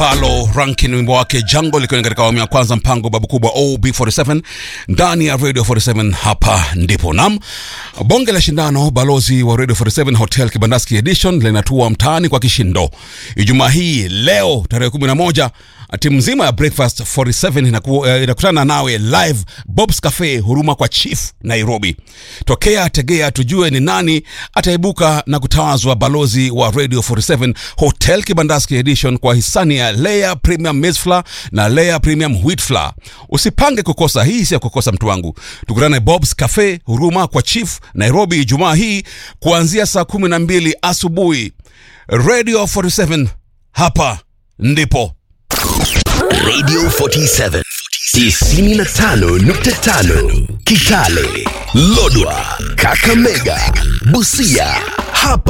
Palo Rankin wimbo wake Jungle ikiwa ni katika awamu ya kwanza mpango babu kubwa OB47 ndani ya Radio 47 hapa ndipo nam bonge la shindano balozi wa Radio 47 Hotel Kibandaski Edition linatua mtaani kwa kishindo Ijumaa hii leo tarehe 11 timu nzima ya Breakfast 47 inaku, eh, inakutana nawe live Bob's Cafe huruma kwa Chief Nairobi. Tokea tegea tujue ni nani ataibuka na kutawazwa balozi wa Radio 47 Hotel Kibandaski Edition kwa hisani ya Layer Premium Maize Flour na Layer Premium Wheat Flour. Usipange kukosa hii, si ya kukosa mtu wangu. Tukutane Bob's Cafe huruma kwa Chief Nairobi Ijumaa hii kuanzia saa 12 asubuhi. Radio 47 hapa ndipo. Radio 47 95.5 Kitale, Lodwa, Kakamega, Busia. Hapa